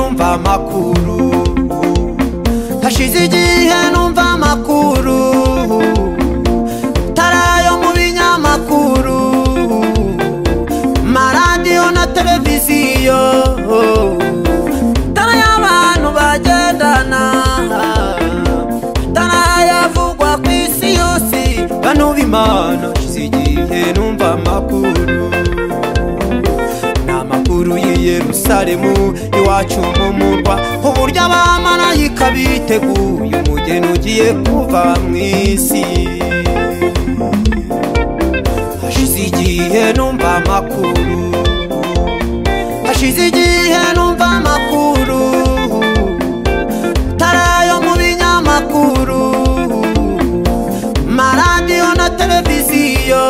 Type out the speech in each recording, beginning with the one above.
amakuru hashize igihe numva amakuru tarayo mu binyamakuru maradiyo na televiziyo tara y'abantu bagendana tara yavugwa ku isi yose bano b'imana hashize igihe numva amakuru n'amakuru y'i yerusalemu iwacu mu murwa uburyo abamarayika biteguye umugeni ugiye kuva mu isi hashize igihe numva amakuru hashize igihe numva amakuru tarayo mu binyamakuru maradiyo na televiziyo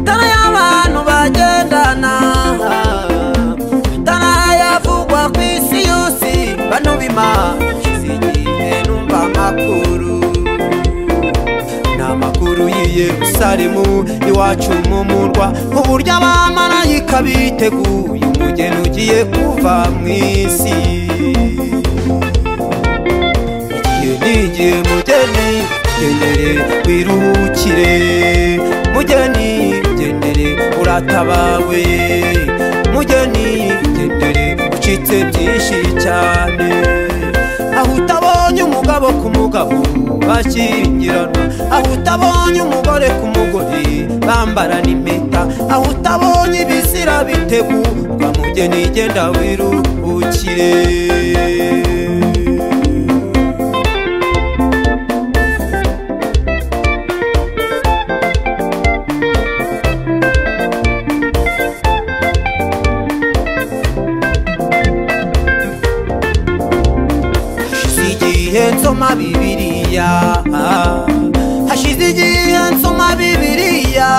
tara y'abantu bagendana tara yavugwa ku isi yose bano b'imana hashize igihe numva amakuru n'amakuru y'i yerusalemu iwacu mu murwa uburyo abamarayika biteguye umugeni ugiye kuva mu isi igihe n'igihe mugeni genere wiruhukire mugeni genere uratabawe mugeni genere ucitse byinshi cyane aho utabonye umugabo ku mugabo bashyingiranwa aho utabonye umugore ku mugore bambarana impeta aho utabonye ibizira bitegurwa mugeni genda wiruhukire hashize igihe nsoma bibiriya hashize igihe nsoma bibiriya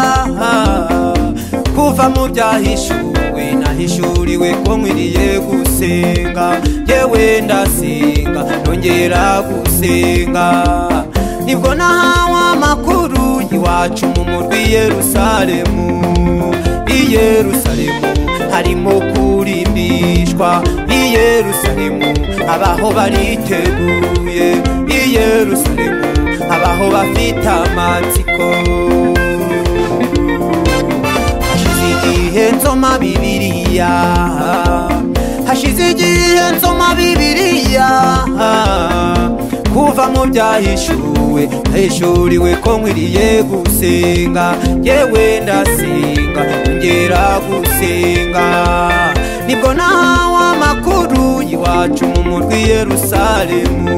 kuva mu byahishuwe nahishuriwe ko nkwiriye gusenga yewe ndasenga nongera gusenga nibwo nahawe amakuru iwacu mu murwi i yerusalemu i yerusalemu harimo kurimbishwa i yerusalemu abaho bariteguye i yerusalemu abaho bafite amatsiko hashize igihe nsoma bibiriya hashize igihe nsoma bibiriya kuva mu byahishuwe hishuriwe ko nkwiriye gusenga yewe ndasenga ngera gusenga nibwo nahawe amakuru iwacu mu murwi i yerusalemu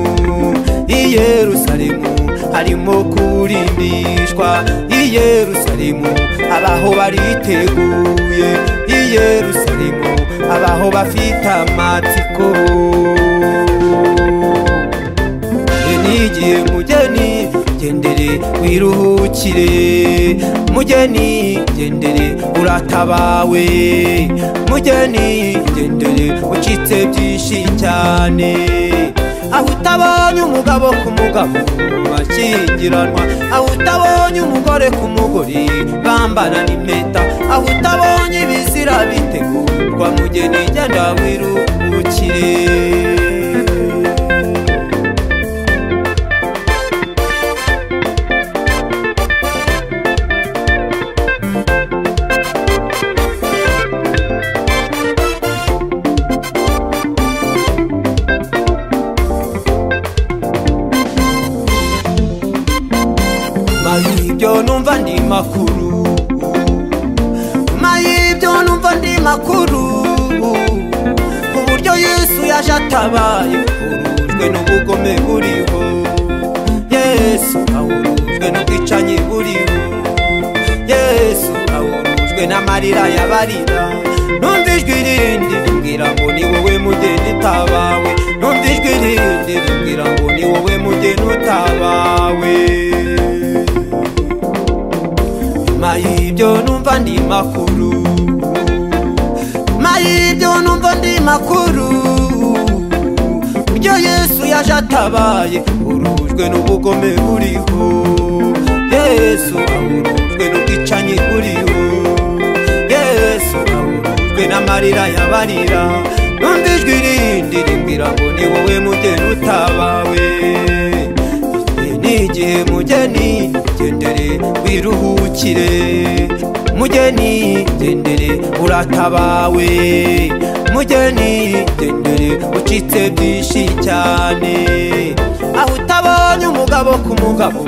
i yerusalemu harimo kurimbishwa i yerusalemu abaho bariteguye i yerusalemu abaho bafite amatsiko Igihe n'igihe mugeni gendere wiruhukire mugeni gendere uratabawe mugeni gendere ucitse byinshi cyane aho utabonye umugabo ku mugabo bashyingiranwa aho utabonye umugore ku mugore bambarana impeta aho utabonye ibizira bitegurwa mugeni genda wiruhukire mayibyo numva ndi makuru mayibyo numva ndi makuru ku buryo yesu yaje atabaye ahurujwe n'ubugome buriho yesu ahurujwe n'ubwicanyi buriho yesu ahurujwe n'amarira y'abarira numva ijwi rindi rimbwira ngo ni wowe mugeni utabawe numva ijwi rindi rimbwira ngo ni wowe mugeni utabawe mayibyo numva ndi makuru mayibyo numva ndi makuru ibyo yesu yaje atabaye urujwe n'ubugome buriho yesu ahurujwe n'ubwicanyi buriho yesu ahurujwe n'amarira y'abarira numva ijwi indirimbo irago ni wowe mugeni utabawe igihe ni igihe mugeni gendere wiruhukire mugeni gendere uratabawe mugeni gendere ucitse byinshi cyane aho utabonye umugabo ku mugabo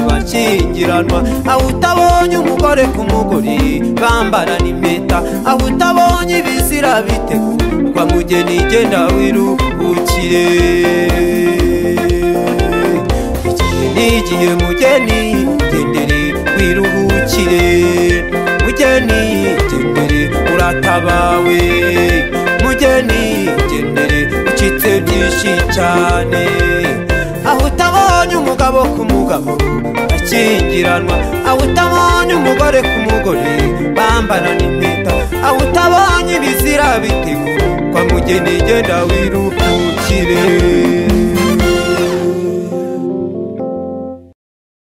bashyingiranwa aho utabonye umugore ku mugore bambarana impeta aho utabonye ibizira bitegurwa mugeni genda wiruhukire igihe ni igihe mugeni gendere wiruhukire mugeni gendere uratabawe mugeni gendere ucitse byinshi cyane aho utabonye umugabo ku mugabo bakingiranwa aho utabonye umugore ku mugore bambarana impeta aho utabonye ibizira bitegurwa mugeni genda wiruhukire